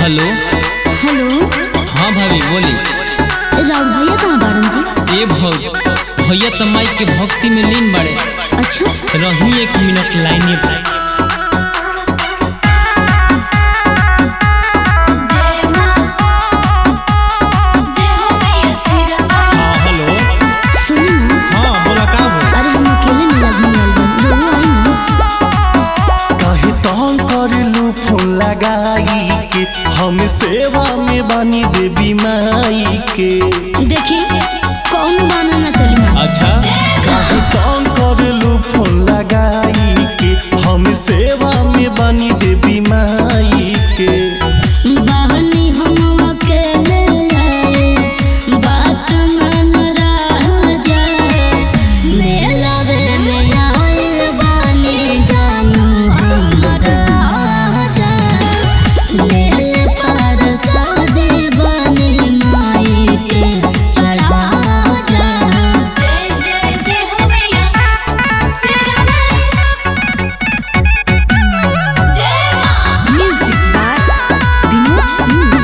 Hello hello हाँ भाभी बोली राउत भैया कहाँ बारन जी ए भौज भैया त माई के भक्ति में लीन बड़े अच्छा रही एक मिनट लाइने पर हाँ हेलो सुनी ना हाँ बोला का हो अरे हम अकेले मिला घूमे आइल बन रोहू आई ना कहे तंग करेलू फोन लगाई के हम सेवा में बानी देवी माई के देखी कौन बाना ना चली माँ अच्छा कहे तंग करेलू फोन लगाई के हम सेवा में बानी देवी माई के बहनी हम अकेले आए बात मन राजा मेला में आइल बानी जानू हमरा आजा ले ले पर शादी बनी माई के चढ़ा जा Music by Vinod Singh.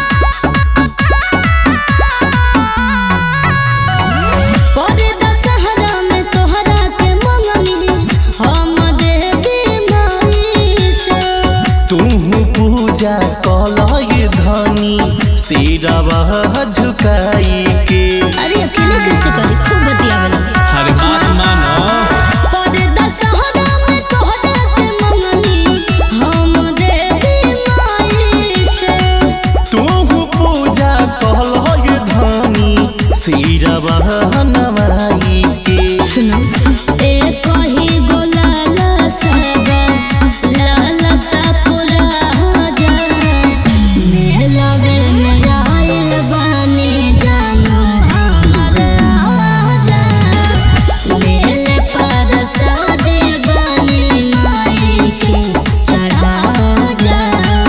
पर दशहरा में तोहरा के मंगनी हम देवी माई से तू पूजा कलय धनी सिरवा झुकाई के अरे अकेले कैसे करी खूब बतियावेला हर बात मानो पर दशहरा में तोहरा के मंगनी हम देवी माई से तू पूजा कलय धनी सिरवा नवाई के सुनो ए कही गोलाला साबा लाला सा पूरा जा मेलवे में आइल बानी जानू हमर आजा मेले पर शादी बनी माई के चढ़ा जा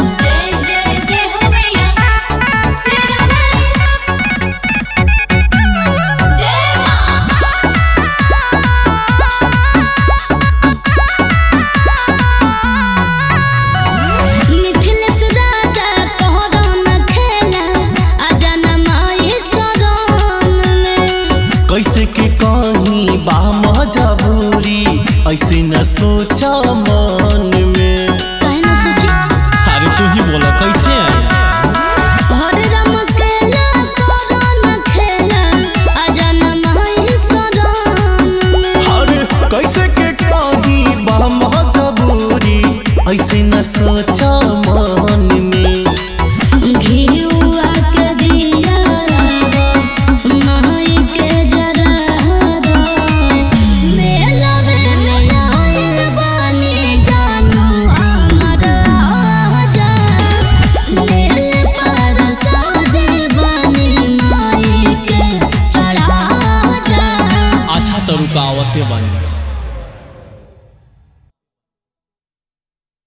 मिथिलेश राजा तोहरा न खेला आजा न माई शरण में कैसे के कहीं बा मजबूरी ऐसे न सोच मन में काहे न सोची अरे तू ही बोला कैसे आई हरे राम केला तोहरा न खेला आजा न माई शरण में हर कैसे के कहीं बा मजबूरी ऐसे न सोच मन में घिउआ के दिया दो माई के जरा दो मेलवे में आइल बानी जानू हमर आजा ले ले पर शादी बनी माई के चढ़ा जा अच्छा तो रुकावते बनी